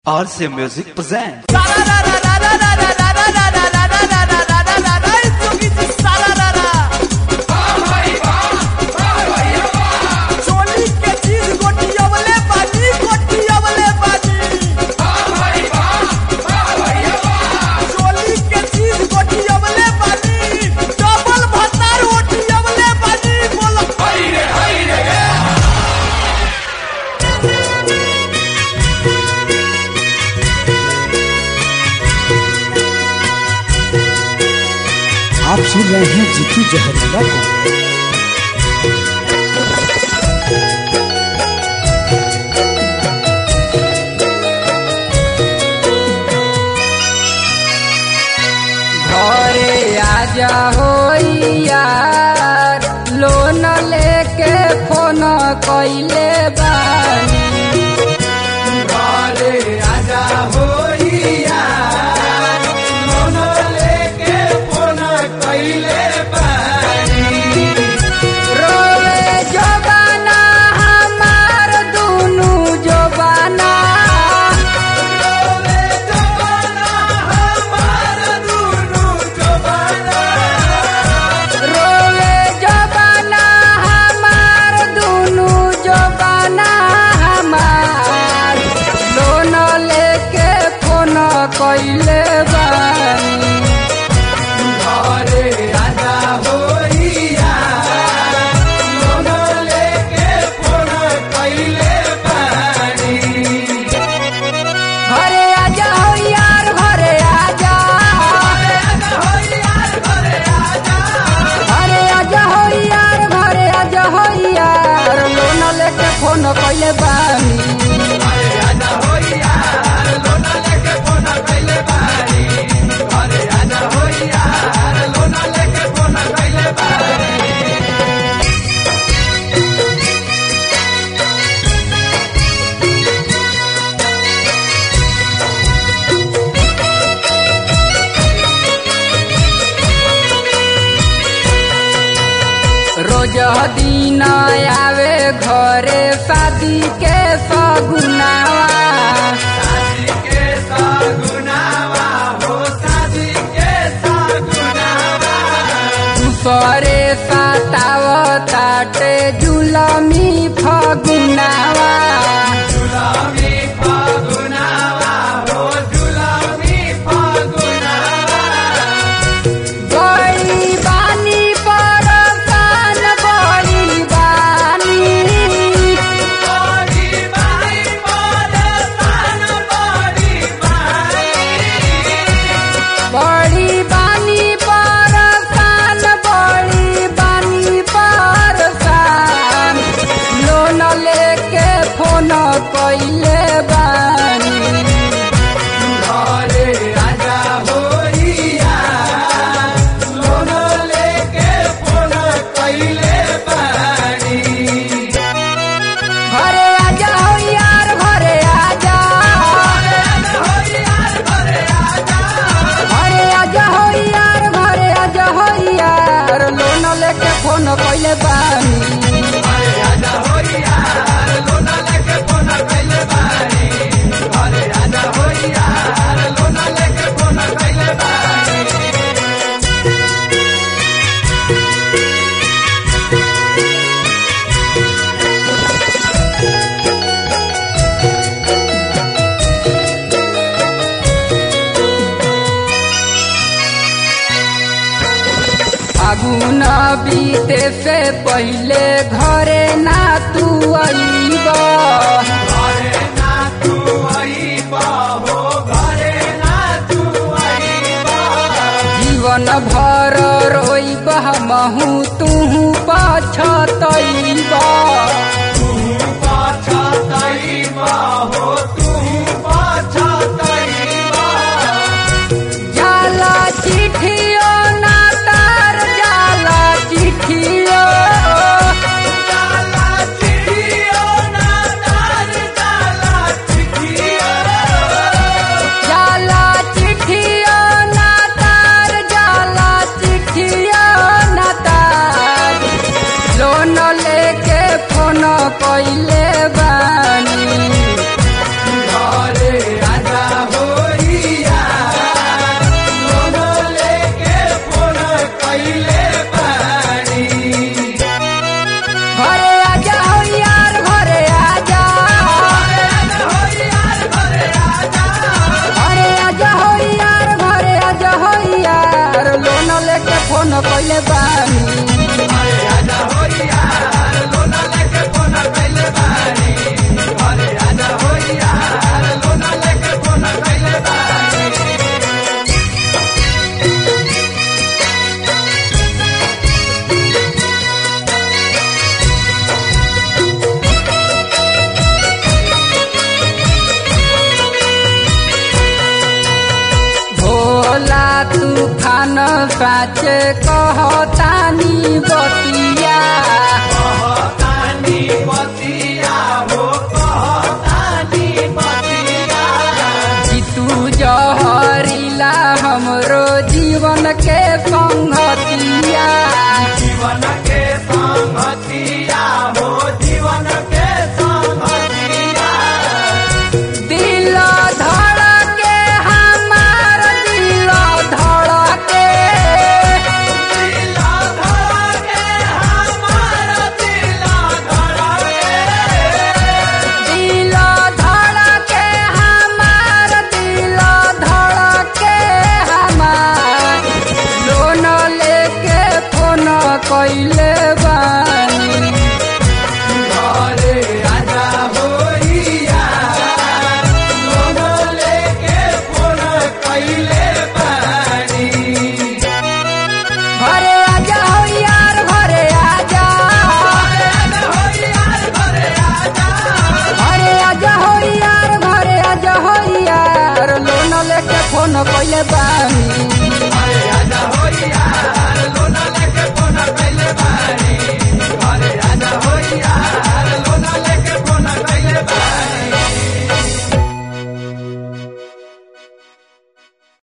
RC Music presents. चोली के चीज गोटियवले बाजी गोटियवले बाजी चोली के चीज गोटियवले बाजी डबल भतार ओटियवले बाजी बोलो आप सुन रहे हैं जीतू जहरीला को घरे आजा हो यार लोन लेके फोन कइले बानी घरे आजा हो यार लोन लेके फोन कइले बानी रोवे जबाना हमार दुनु जबाना रोवे जबाना हमार दुनु जबाना रोवे जबाना हमार दुनु जबाना हमार लोन लेके फोन कइले बानी घरे आजा होइया लोन लेके फोन कइले बानी घरे आजा हो यार घरे आजा घरे आजा हो यार घरे आजा हो यार लोन लेके फोन कइले बानी रोज दिन आवे घरे शादी के सगुनावा दूसरे सताव ताटे जुलमी फगुनावा बड़ी बानी परसान बड़ी बानी बड़ी बानी परसान बड़ी बानी परसान लोन लेके फोन कइले बानी घरे राजा होइया लोन लेके फोन कइले बानी घरे आजा हो यार घरे आजा घरे आजा हो यार घरे आजा हो यार लोन लेके फोन कइले बानी फागुन बीते से पहिले घरे ना तू अइब जीवन भर रोइब हमहू तू पछतइब जाला चिठियो ना तार जाला चिठियो जाला साचे कहतानी बतिया जीतू जहरीला हमरो जीवन के संगतिया जीवन के संगतिया हो जीवन के संगतिया दिल धड़के हमार दिल धड़के दिला धड़के हमारा दिला धड़के दिल धड़के हमार दिल धड़के हमार लोन लेके फोन कैले बानी घरे आजा होइया लोनो लेके फोन कइले बानी घरे आजा हो यार घरे आजा घरे आजा हो यार घरे आजा हो यार लोन लेके फोन कैले बानी